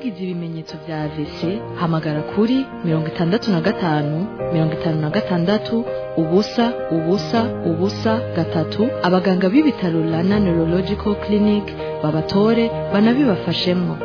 ugize ibimenyetso vya AVC hamagara kuri mirongo itandatu na gatanu mirongo itanu na gatandatu ubusa ubusa ubusa gatatu abaganga b'ibitaro Rana Neurological Clinic babatore banabibafashemwo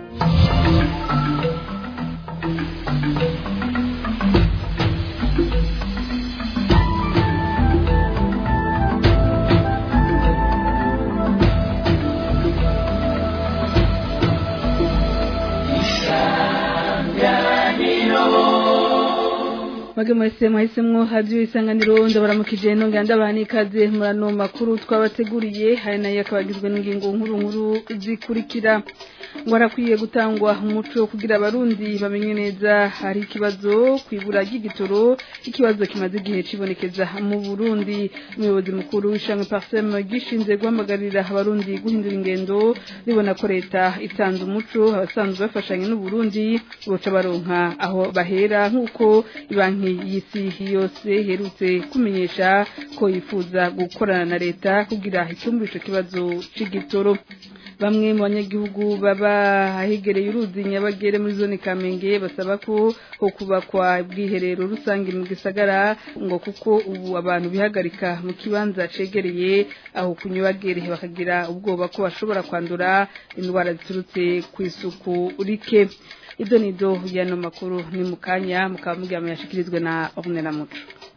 Mwage mwese mwahisemwo hadiyo isanganiro ndabaramukije nongera ndabana ikaze murano makuru twabateguriye hari nayo akabagizwe n'ingingo nkuru nkuru zikurikira ngo harakwiye gutangwa umuco kugira abarundi bamenye neza hari ikibazo kwibura ry'igitoro ikibazo kimaze igihe cibonekeza mu Burundi umuyobozi mukuru w'ishamwe Parsem gishinzwe guhamagarira abarundi guhindura ingendo ribona ko leta itanze umuco abasanzwe bafashanya n'u Burundi boca baronka aho bahera nk'uko ibanki y'isi yose iherutse kumenyesha ko yifuza gukorana na leta kugira icyumba ico kibazo c'igitoro bamwe mu banyagihugu baba ahegereye uruzi nyabagere muri zone kamenge basaba ko ho kubakwa bwiherero rusange mu gisagara ngo kuko ubu abantu bihagarika mu kibanza cegereye aho kunyubagere bakagira ubwoba ko bashobora kwandura indwara ziturutse ku isuku rike ido nido yano makuru ni mukanya mukaba mugira yashikirizwe na Ornella Muco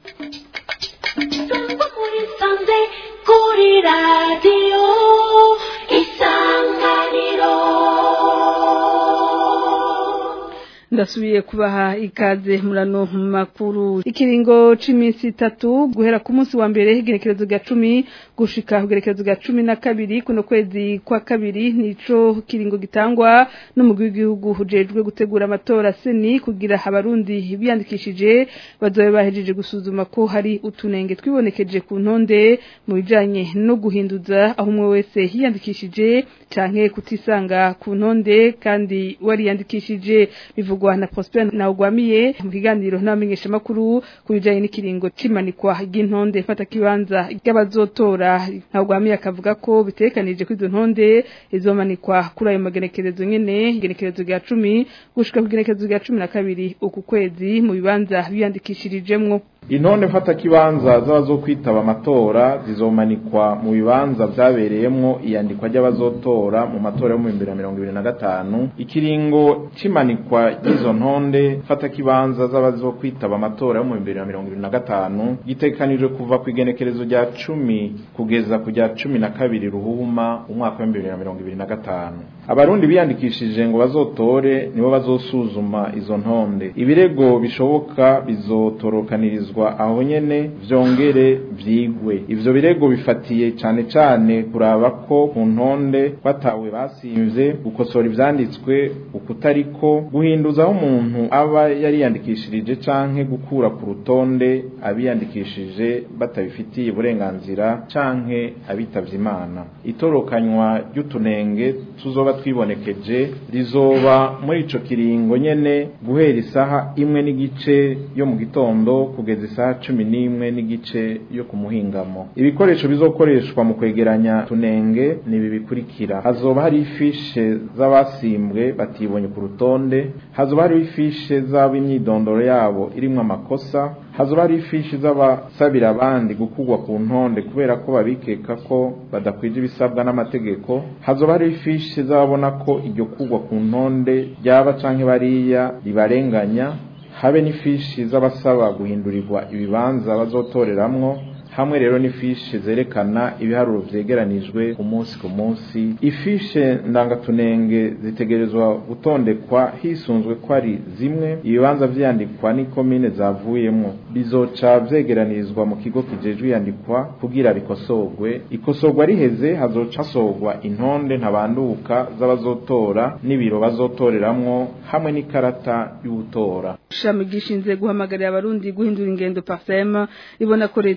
kuri radiyo isanganiro ndasubiye kubaha ikaze murano makuru ikiringo c'iminsi itatu guhera ku munsi wa mbere igerekerezo rya cumi gushika ku igerekerezo rya cumi na kabiri kuno kwezi kwa kabiri nico kiringo gitangwa n'umugwi w'igihugu ujejwe gutegura amatora seni kugira abarundi biyandikishije bazobe bahejeje gusuzuma ko hari utunenge twibonekeje ku ntonde mu bijanye no guhinduza aho umwe wese yiyandikishije canke kutisanga ku ntonde kandi wariyandikishije bivugwa na Prosper na ugwamiye mu kiganiro n'abamenyesha makuru kubijanye n'ikiringo cimanikwa ry'intonde mfata kibanza ry'abazotora na ugwamiye akavuga ko bitekanije ko izo ntonde izomanikwa kuri ayo magenekerezo nyene igenekerezo rya 10 gushika ku genekerezo rya 12 uku kwezi mu bibanza biyandikishirijemwo intonde mfata kibanza z'abazokwitaba amatora zizomanikwa mu bibanza vyabereyemwo iyandikwa ry'abazotora mu matora yo mu 2025 ikiringo cimanikwa ry'izo ntonde mfata kibanza z'abazokwitaba amatora yo mu 2025 gitekanijwe kuva ku igenekerezo rya 10 kugeza ku rya 12 ruhuma umwaka wa 2025 abarundi biyandikishije ngo bazotore nibo bazosuzuma izo ntonde ibirego bishoboka bizotorokaniririzwa aho nyene vyongere vyigwe ivyo birego bifatiye cane cane kuraba ko ku ntonde batawe basimvye gukosora ivyanditswe ukutariko guhinduza aho umuntu aba yariyandikishirije canke gukura ku rutonde abiyandikishije batabifitiye uburenganzira canke abitavye imana itorokanywa ry'utunenge tuzoba twibonekeje rizoba muri ico kiringo nyene guhera isaha imwe n'igice yo mu gitondo kugeza isaha cumi n'imwe n'igice yo ku muhingamo ibikoresho bizokoreshwa mu kwegeranya tunenge ni ibi bikurikira hazoba hari ifishe z'abasimbwe batibonye ku rutonde hazoba hari ifishe z'ab'imyidondoro yabo irimwo amakosa hazoba hari ifishi z'abasabira abandi gukugwa ku ntonde kubera ko babikeka ko badakwije ibisabwa n'amategeko hazoba hari ifishi z'ababona ko iryo kugwa ku ntonde ryaba canke bariya ribarenganya habe n'ifishi z'abasaba guhindurirwa ibibanza bazotoreramwo hamwe rero n'ifishe zerekana ibiharuro vyegeranijwe ku munsi ku munsi ifishe ndangatunenge zitegerezwa gutondekwa hisunzwe ko ari zimwe ibibanza vyandikwa n'ikomine zavuyemwo bizoca vyegeranirizwa mu kigo kijejwe iyandikwa kugira bikosorwe ikosorwa riheze hazoca hasorwa intonde ntabanduka z'abazotora n'ibiro bazotoreramwo hamwe n'ikarata y'ubutora ishami gishinzwe guhamagarira abarundi guhindura ingendo parsem ribona ko leta y'u Burundi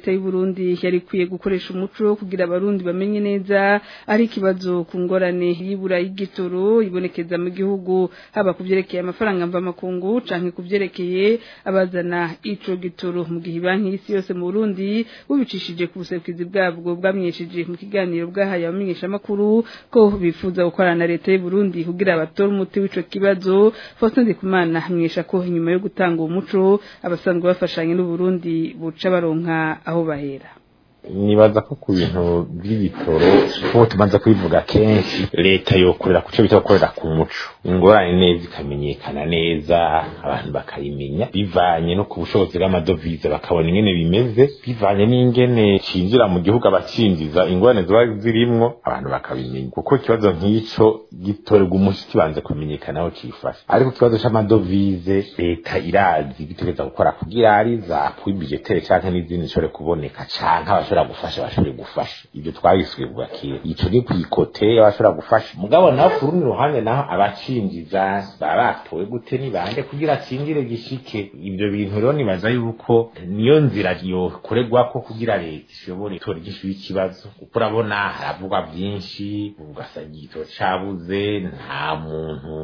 Burundi yari kwiye gukoresha umuco kugira abarundi bamenye neza ari ikibazo ku ngorane y'ibura y'igitoro ibonekeza mu gihugu haba kuvyerekeye amafaranga mva makungu canke kuvyerekeye abazana ico gitoro mu gihe banki y'isi yose mu Burundi bubicishije ku buserukizi bwabwo bwamwesheje mu kiganiro bwahaye abamenyesha makuru ko bifuza gukorana na leta y'u Burundi kugira batore umuti w'ico kibazo Faustin Ndikumana hamenyesha ko inyuma yo gutanga umuco abasanzwe bafashanye n'u Burundi buca baronka aho bahera nibaza ko ku bintu by'ibitoro nk'uko tumaze kubivuga kenshi leta yokorera ku cyo bita gukorera ku muco ingorane neza ikamenyekana neza abantu bakayimenya bivanye no ku bushobozi bw'amadovize bakabona ingene bimeze bivanye n'ingene cinjira mu gihugu abacinjiza ingorane ziba zirimwo abantu bakabimenya kuko ikibazo nk'ico gitorerwa umuco kibanze kumenyekana aho cifashe ariko ikibazo c'amadovize leta irazi bitegereza gukora kugira ari za pui budgetere canke n'izindi zishobore kuboneka canke abashobora gufasha bashobore gufasha ibyo twabisuye kuva kera ico ni kwikote abashobora gufasha mugabo naho ku rundi ruhande naho abacinjiza baba batowe gute ni bande kugira cinjire gishike ibyo bintu rero nibaza yuko niyo nzira yokorerwako kugira leta ishobore itora igishu y'ikibazo kuko urabona haravugwa byinshi ugasanga igitoro cabuze nta muntu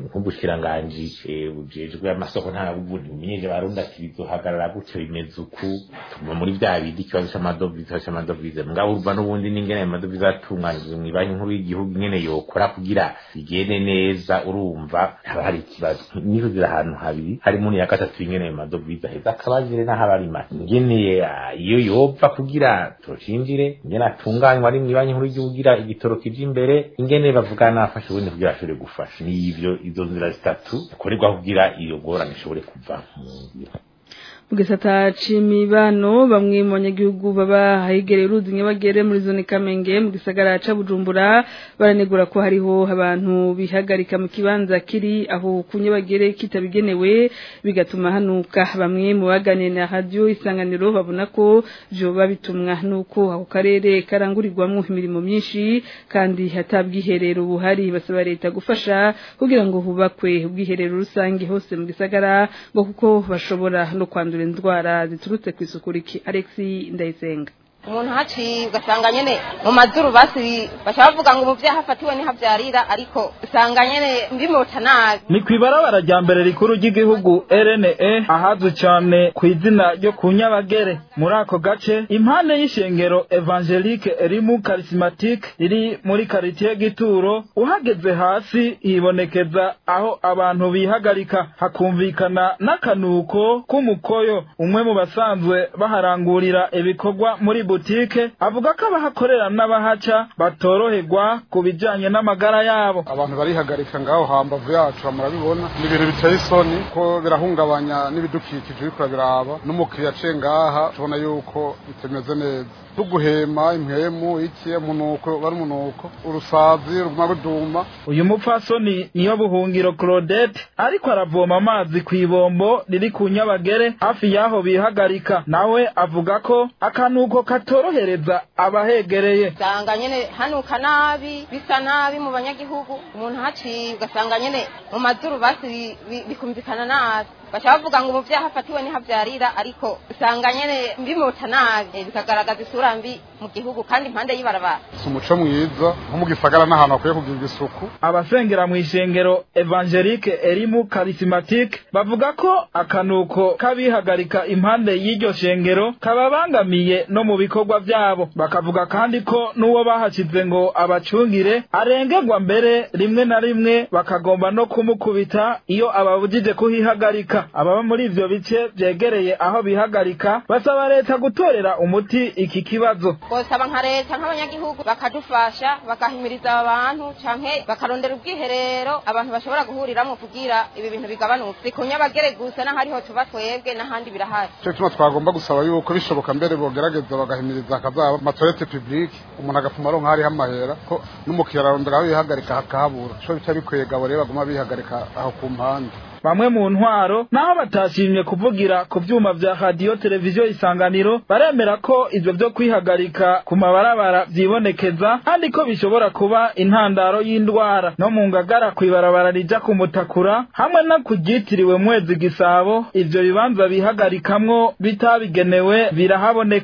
nk'ubushikiranganji bujejwe amasoko nta bundi bumenyeje barundi ati bizohagarara gutyo bimeze uku tuguma muri vya bindi ikibazo c'amadovize ikibazo c'amadovize mugabo urumva n'ubundi n'ingene ayo madovize atunganijwe mw'ibanki nkuru y'igihugu ingene yokora kugira bigende neza urumva haba hari ikibazo nizo ziri ahantu habiri harimo n'iya gatatu ingene ayo madovize aheza akabajire n'aho aba ari make ingene iyo yopfa kugira tocinjire ingene atunganywa ari mw'ibanki nkuru y'igihugu kugira igitoro kije imbere ingene bavugana n'abafasha ubundi kugira ashobore gufasha n'ivyo izo nzira zitatu zikorerwa kugira iyo ngorane ishobore kuva mu nzira mu gisata c'imibano bamwe mu banyagihugu baba ahegereye uruzi nyabagere muri zone kamenge mu gisagara ca bujumbura baranegura ko hariho abantu bihagarika mu kibanza kiri aho ku nyabagere kitabigenewe bigatuma hanuka bamwe mu baganiriye na radio isanganiro babona ko vyoba bitumwa nuko ako karere karangurirwamwo imirimo myinshi kandi hatabwiherero buhari basaba leta gufasha kugira ngo hubakwe ubwiherero rusange hose mu gisagara ngo kuko bashobora no kwandura indwara ziturutse ku isuku riki Alexi Ndayisenga umuntu haciye ugasanga nyene mu mazuru basi bashaka bavuga ngo umuvyeyi hafatiwe nihavyarira ariko usanga nyene mbimota nabi ni kw'ibarabara rya mbere rikuru ry'igihugu RNE ahazwi cane ku izina ryo ku Nyabagere muri ako gace impande y'ishengero Evangelique Erimu Charismatique riri muri quartier Gituro uhageze hasi hibonekeza aho abantu bihagarika hakumvikana n'akanuko k'umukoyo umwe mu basanzwe baharangurira ibikorwa muri butike avuga ko abahakorera n'abahaca batoroherwa ku bijanye n'amagara yabo abantu barihagarika ngaho hambavu yacu murabibona ni ibintu biteye isoni ko birahungabanya n'ibidukikije uriko biraba n'umukiriya aciye ngaha tubona yuko bitameze neza tuguhema impwemu iki umunuko bari umunuko urusazi ruguma ruduma uyu mupfasoni niyo buhungiro Claudette ariko aravoma amazi ku ibombo riri ku nyabagere hafi y'aho bihagarika nawe avuga ko akanuko katorohereza abahegereye usanga nyene hanuka nabi bisa nabi mu banyagihugu umuntu haciye ugasanga nyene mu mazuru basi bikumvikana nabi baca bavuga ngo umuvyeyi hafatiwe nihavyarira ariko usanga nyene mbimota nabi bikagaragaza isura mbi mu gihugu kandi impande y'ibarabara si umuco mwiza nko mu gisagara n'ahantu hakwiye kugirirwa isuku abasengera mu ishengero Evangelique Erimu Charismatique bavuga ko akanuko kabihagarika impande y'iryo shengero kababangamiye no mu bikorwa vyabo bakavuga kandi ko n'uwo bahashize ngo abacungire arengerwa mbere rimwe na rimwe bakagomba no kumukubita iyo ababujije kuhihagarika ababa muri ivyo bice vyegereye aho bihagarika basaba leta gutorera umuti iki kibazo bosaba nka leta nk'abanyagihugu bakadufasha bagahimiriza abantu canke bakarondera ubwiherero abantu bashobora guhuriramwo kugira ibi bintu bigabanuke si ku nyabagere gusa n'ahariho tuba twebwe n'ahandi birahari cyo tuma twagomba gusaba yuko bishoboka mbere bogerageza bagahimiriza hakazaba amatorete publique umuntu agapfuma aronka hariho amahera ko n'umukiriya ararondera aho yihagarika hakahabura co bica bikwiye gabo rero baguma bihagarika aho ku mpande bamwe mu ntwaro naho batashimye kuvugira ku vyuma vya radio televiziyo isanganiro baremera ko ivyo vyo kwihagarika ku mabarabara vyibonekeza kandi ko bishobora kuba intandaro y'indwara no mu ngagara kw'ibarabara rija ku mutakura hamwe no kuryitiriwe mwezi gisabo ivyo bibanza bihagarikamwo bitabigenewe birahaboneka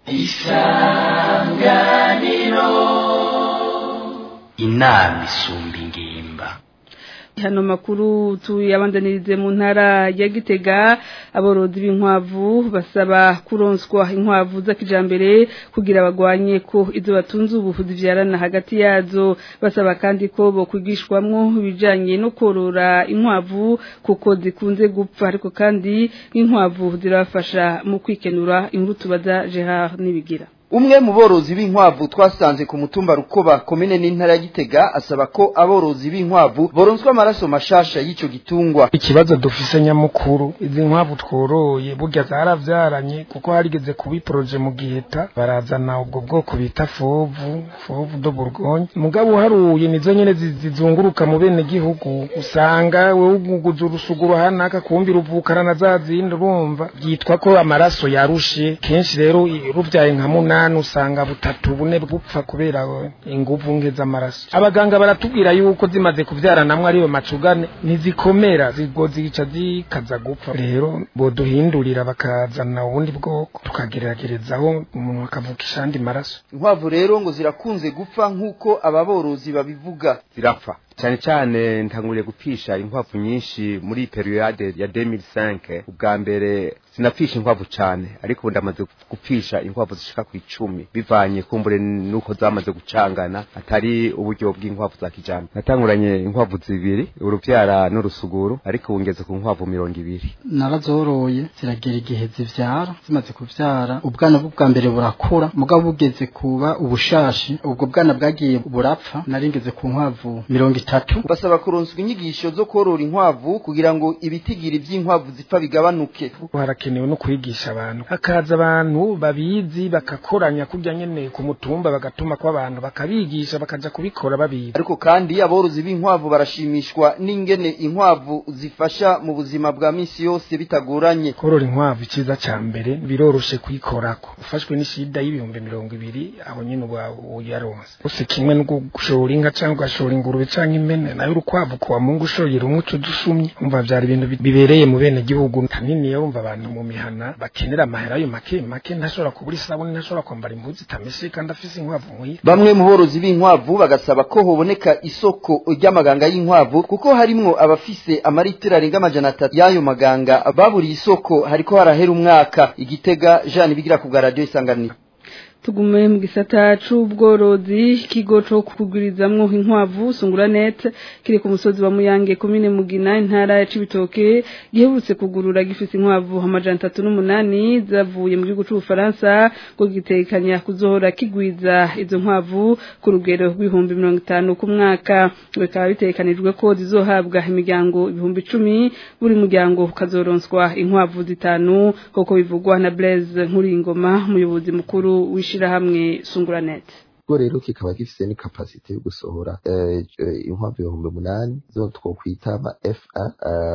inama isumba ingimba hano makuru tuyabandanirize mu ntara ya Gitega aborozi b'inkwavu basaba kuronswa inkwavu z'akijambere kugira bagwanye ko izo batunze ubu zivyarana hagati yazo basaba kandi ko bo kwigishwamwo ibijanye no korora inkwavu kuko zikunze gupfa ariko kandi inkwavu zirafasha mu kwikenura inkuru tubaza Gerard nibigira umwe mu borozi b'inkwavu twasanze ku mutumba rukoba komine n'intara ya gitega asaba ko aborozi b'inkwavu boronswa amaraso mashasha y'ico gitungwa ikibazo dufise nyamukuru izi nkwavu tworoye burya zaravyaranye kuko harigeze kuba iporoje mu giheta barazana ubwo bwoko bita fovu fovu do burgonye mugabo uharuye nizo nyene zizunguruka mu bene gihugu usanga wewe uguguza urusuguru hanaka kumbira uvukana na za zindi urumva byitwa ko amaraso yarushe kenshi rero ruvyaye nka munani usanga butatu bune bupfa kubera inguvu nke z'amaraso abaganga baratubwira yuko zimaze kuvyaranamwe ariyo macugane ntizikomera zigo zica zikaza gupfa rero boduhindurira bakazana ubundi bwoko tukageragerezaho umuntu akavukisha andi maraso inkwavu rero ngo zirakunze gupfa nk'uko aba borozi babivuga zirapfa cyane cyane ntanguriye gupfisha inkwavu nyinshi muri periode ya 2005 ubwa mbere sinapfisha inkwavu cyane ariko ubu ndamaze gupfisha inkwavu zishika ku icumi bivanye kumbure nuko zamaze gucangana atari uburyo bw'inkwavu za kijambere natanguranye inkwavu zibiri uruvyara n'urusuguru ariko ubu ngeze ku nkwavu mirongo ibiri narazoroye ziragera igihe zivyara zimaze kuvyara ubwana bwa mbere burakura mugabo bugeze kuba ubushashi ubwo bwana bwagiye burapfa naringeze ku nkwavu mirongo itatu basaba kuronswa inyigisho zo korora inkwavu kugira ngo ibitigiri by'inkwavu zipfa bigabanuke harakenewe no kwigisha abantu hakaza abantu babizi bakakoranya kurya nyene ku mutumba bagatuma ko abantu bakabigisha bakaja kubikora babizi ariko kandi aborozi b'inkwavu barashimishwa n'ingene inkwavu zifasha mu buzima bwa misi yose bitagoranye korora inkwavu iciza ca mbere biroroshe kuyikorako ufashwe n'ishida y'ibihumbi mirongo ibiri aho nyene uba uyaronse use kimwe no gushora inka canke ugashora ingurube canke impene nayo urukwavu kuwa mungu ushoye rumwe uco dusumye umva vyari ibintu bibereye mu bene gihugu tanini yumva abantu mu mihana bakenera amahera ayo make make ntashobora kubura isabuni ntashobora kwambara impuzu itameshe kandi afise inkwavu muhira bamwe mu borozi b'inkwavu bagasaba ko hoboneka isoko ry'amaganga y'inkwavu kuko harimwo abafise amaritiro arenga amajana atatu y'ayo maganga baburiye isoko hariko harahera umwaka igitega jean bigira ku bwa radiyo isanganiro tugume mu gisata c'ubworozi ikigo co kugurizamwo inkwavu sungura net kiri ku musozi wa Muyange komine Mugina intara ya Cibitoke giherutse kugurura gifise inkwavu amajana atatu n'umunani zavuye mu gihugu c'Ubufaransa ngo gitekanya kuzohora kigwiza izo nkwavu ku rugero rw'ibihumbi mirongo itanu ku mwaka bikaba bitekanijwe ko zizohabwa imiryango ibihumbi icumi buri muryango ukazoronswa inkwavu zitanu nk'uko bivugwa na Blaise Nkuringoma umuyobozi mukuru w'ishi hamwe sunguranet ubwo rero kikaba gifise ni kapasite yo gusohora inkwavu ibihumbi umunani zo twokwita ama fa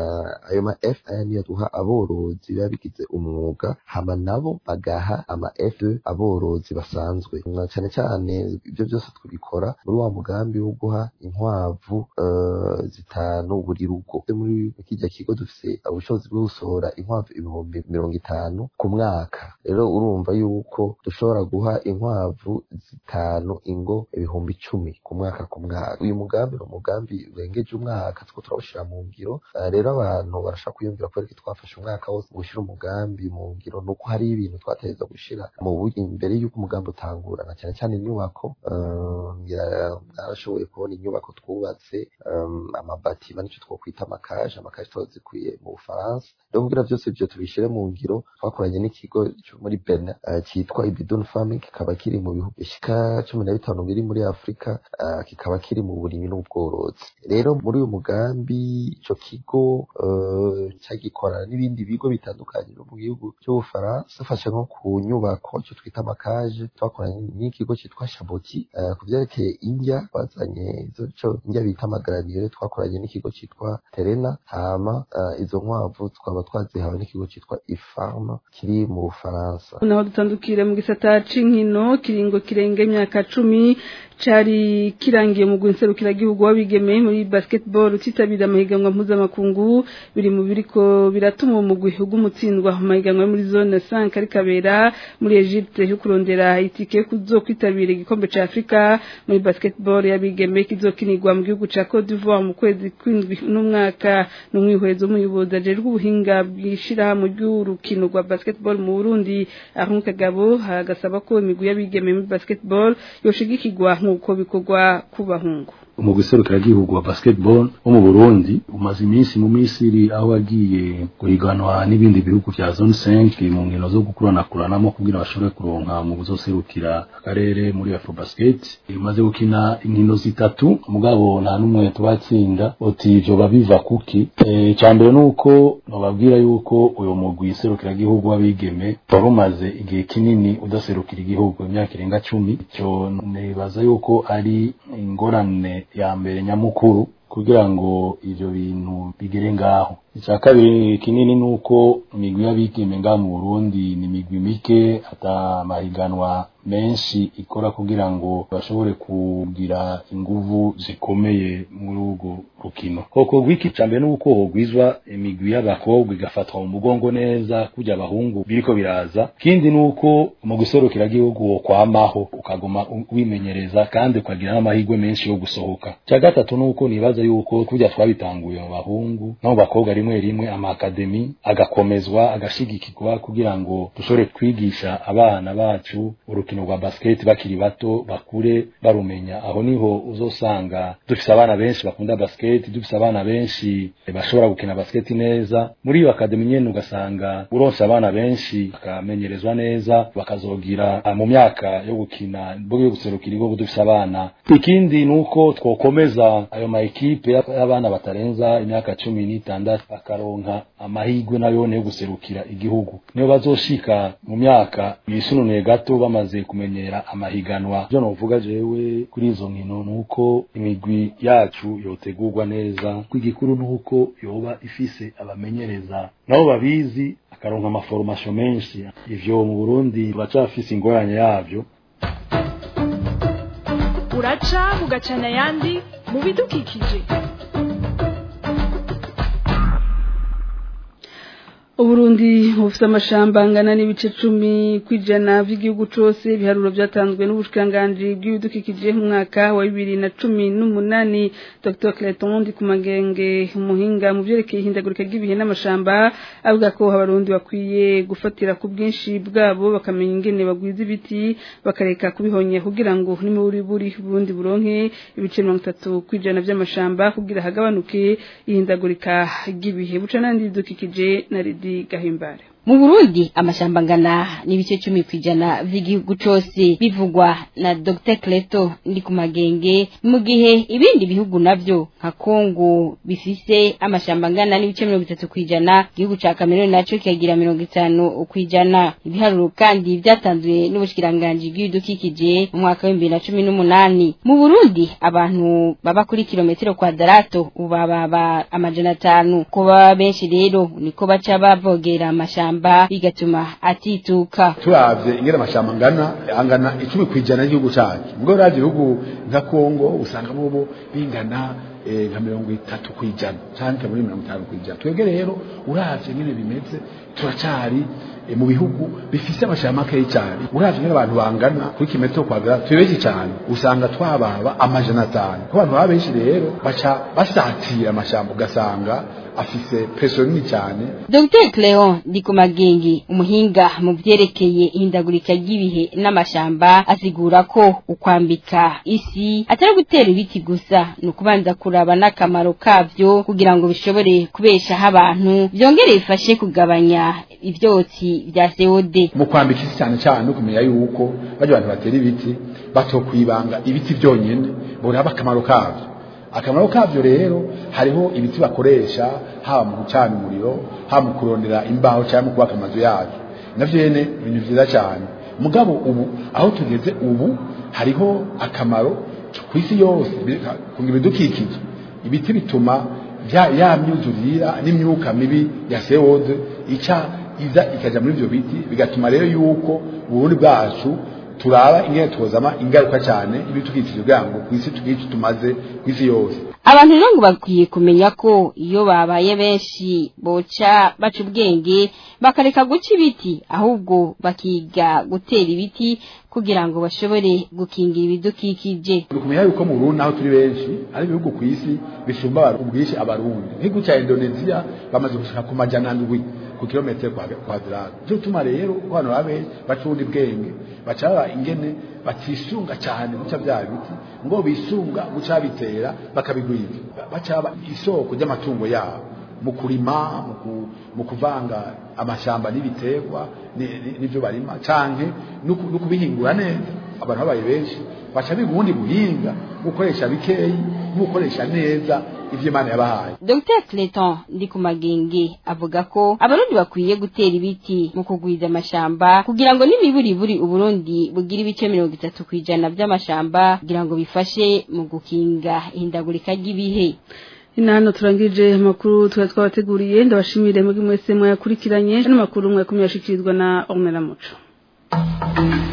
ayo ma fa niyo duha aborozi biba bigize umwuga hama nabo bagaha ama f aborozi basanzwe cyane cyane ibyo byose tubikora muri wa mugambi wo guha inkwavu zitanu buri rugo muri kijya kigo dufise ubushobozi bwo gusohora inkwavu ibihumbi mirongo itanu ku mwaka rero urumva yuko dushobora guha inkwavu zitanu bitanu ingo ibihumbi icumi ku mwaka ku mwaka uyu mugambi ni umugambi urengeje umwaka two turawushyira mu ngiro rero abantu barashaka kwiyumvira ko ariko twafashe umwaka wose gushyira umugambi mu ngiro ni uko hari ibintu twategereza gushyira mu buryo imbere y'uko umugambi utangura na cyane cyane inyubako mwarashoboye kubona inyubako twubatse amabatima nicyo twokwita amakaje amakaje tuba zikwiye mu bufaransa rero kugira byose ibyo tubishyire mu ngiro twakoranye n'ikigo cyo muri benin cyitwa ibidon farming kikaba kiri mu bihugu bishyika cumi na bitanu biri muri afurika uh, kikaba kiri mu burimyi n'ubworozi rero muri uyu mugambi ico kigo uh, cyagikorana n'ibindi bigo bitandukanye no mu gihugu cy'ubufaransa dufashe nko ku nyubako cyo twita amakaje twakoranye n'ikigo cyitwa shaboti uh, ku vyerekeye indya bazanye izo co indya bita amagaranire twakoranye n'ikigo cyitwa terena hama izo nkwavu twaba twazihawe n'ikigo cyitwa ifarma kiri mu bufaransa naho dutandukire mu gisata c'inkino kiringo kirenge imyaka cumi cari kirangiye mu guserukira gihugu wabigeme muri basketball utitabira amahiganwa mpuzamakungu biri mu biriko biratuma umugwi ugumutsindwa amahiganwa muri zone 5 ari kabera muri Egypte yo kurondera itike kuzokwitabira igikombe ca Afrika muri basketball yabigeme kizokinirwa mu gihugu ca Cote d'Ivoire mu kwezi kw'indwi n'umwaka n'umwihwezo w'umuyobozi ajejwe ubuhinga bwishira mu ry'urukino rwa basketball mu Burundi aho Kagabo hagasaba ko imigwi y'abigeme muri basketball yoshigikirwa nk'uko bikorwa ku bahungu umugwi serukiragihugu wa basketball wo mu Burundi umaze iminsi mu Misiri aho agiye guhiganwa n'ibindi bihugu vya zone 5 mu nkino zo gukuranakuranamo kugira bashobore kuronka mu buzoserukira akarere muri Afrobasket imaze gukina inkino zitatu mugabo nta numwe tubatsinda oti ivyo babiva kuki e, cyambere nuko bababwira yuko uyo mugwi serukiragihugu w'abigeme wari umaze igihe kinini udaserukira igihugu imyaka irenga cumi icyo nibaza yuko ari ingorane ya mbere nyamukuru kugira ngo ivyo bintu bigere ngaho icya kabiri kinini nuko imigwi y'abigeme ngaha mu Burundi ni imigwi mike ata mahiganwa menshi ikora kugira ngo bashobore kugira inguvu zikomeye muri urwo rukino koko gwiki cambe nuko hogwizwa imigwi y'abakobwa igafatwa mu mugongo neza kujya abahungu biriko biraza kindi nuko mu guserukira gihugu wo kwamaho ukaguma wimenyereza kandi ukagira n'amahirwe menshi yo gusohoka cya gatatu nuko nibaza yuko kujya twabitanguye mu bahungu no mu bakobwa rimwe rimwe amakademi agakomezwa agashigikirwa kugira ngo dushobore kwigisha abana bacu urukino rwa basket bakiri bato bakure barumenya aho niho uzosanga dufise abana benshi bakunda basket dufise abana benshi bashobora gukina basket neza muri iyo akademi nyene ugasanga uronse abana benshi bakamenyerezwa neza bakazogira mu myaka yo gukina bwo yo guserukira igihugu dufise abana ikindi nuko twokomeza ayo ma ekipe y'abana batarenza imyaka cumi n'itandatu bakaronka amahirwe nayone yo guserukira igihugu niyo bazoshika mu myaka yisununuye gato bamaze kumenyera amahiganwa byo novuga jewe kuri izo nkino nuko imigwi yacu yotegurwa neza kw'igikuru nuko yoba ifise abamenyereza nabo babizi akaronka amaforomation menshi ivyo mu Burundi bacafise ingorane yavyo uraca ugacana ayandi mu bidukikije Uburundi bufite amashamba angana n'ibice cumi kwijana by'igihugu cose biharuro byatanzwe n'ubushikanganje bw'ibidukikije mu mwaka wa bibiri na cumi n'umunani Dr Clayton Ndikumagenge umuhinga mu vyerekeye ihindagurika ry'ibihe n'amashamba avuga ko abarundi bakwiye gufatira ku bwinshi bwabo bakamenya ingene bagwiza ibiti bakareka kubihonya kugira ngo nimuri buri Burundi buronke ibice mirongo itatu kwijana by'amashamba kugira hagabanuke ihindagurika ry'ibihe buca nandi bidukikije na Ridi gahimbare mu Burundi amashamba ngana n'ibice cumi kwijana vy'igihugu cose bivugwa na Dr Cleto ndi ku magenge mu gihe ibindi bihugu navyo nka Kongo bifise amashamba ngana n'ibice mirongo itatu kwijana igihugu ca Cameroon naco kikagira mirongo itanu kwijana ibiharuro kandi vyatanzwe n'ubushikiranganje bw'ibidukikije mu mwaka wa bibiri na cumi n'umunani mu Burundi abantu baba kuri kilometero kwadarato ubababa amajana atanu ko baba benshi rero niko baca bavogera amashamba amashamba bigatuma atituka turavye ingene amashamba angana angana icumi kwijana y'igihugu cacu mbwo uravye ibihugu nka Kongo usanga bobo bingana nka mirongo itatu kwijana canke muri mirongo itanu kwijana twebwe rero uravye ingene bimeze turacari mu bihugu bifise amashamba makeyi cyane uravye ingene abantu bangana kuri kimetero kwadara tubeshi cyane usanga twababa amajana atanu ko abantu baba benshi rero baca basatira amashamba ugasanga afise preso nini cyane Dr Cleon Ndikumagengi umuhinga mu vyerekeye ihindagurika ry'ibihe n'amashamba asigura ko ukwambika isi atari gutera ibiti gusa ni ukubanza kuraba n'akamaro kavyo kugira ngo bishobore kubeshaho abantu byongere bifashe kugabanya ivyotsi vya CO2 mu kwambika isi cyane cyane no kumenya yuko bajya abantu batera ibiti batokwibanga ibiti byonyene boraba akamaro kavyo akamaro kavyo rero hariho ibiti bakoresha haba mu gucana umuriro haba mu kurondera imbaho cyangwa mu kubaka amazu yacu navyo nyene ibintu vyiza cyane mugabo ubu aho tugeze ubu hariho akamaro ku isi yose kunga ibidukikije ibiti bituma ya myuzurira n'imyuka mibi ya CO2 ica iza ikaja muri ivyo biti bigatuma rero yuko uburundi bwacu turaba ingene tuzama ingaruka cyane ibidukikije kugira ngo ku isi tugire icyo tumaze ku isi yose abantu rero ngo bakwiye kumenya ko iyo babaye benshi boca baca ubwenge bakareka guca ibiti ahubwo bakiga gutera ibiti kugira ngo bashobore gukingira ibidukikije dukumenya yuko mu Burundi aho turi benshi ari ibihugu ku isi bisumba ubwinshi abarundi nk'igihugu cya Indonesia bamaze gushika ku majana ndwi ku kilometero kwadrate cyo tuma rero ko hano babe bacundi bwenge bacaba ingene batisunga cyane guca bya biti ngo bisunga guca bitera bakabigwiza bacaba isoko ry'amatungo yabo mu kurima mu kuvanga amashamba n'ibiterwa n'ibyo barima canke no kubihingura neza abantu babaye benshi baca biga ubundi buhinga gukoresha bikeyi gukoresha neza ivyo Imana yabahaye Dr Clayton Ndikumagenge avuga ko abarundi bakwiye gutera ibiti mu kugwiza amashamba kugira ngo n'imiburiburi uburundi bugira ibice mirongo itatu kwijana by'amashamba kugira ngo bifashe mu gukinga ihindagurika ry'ibihe inano turangije amakuru twari twabateguriye ndabashimire muri mwese mwayakurikiranye n'amakuru mwakumye yashikirizwa na Ornella Muco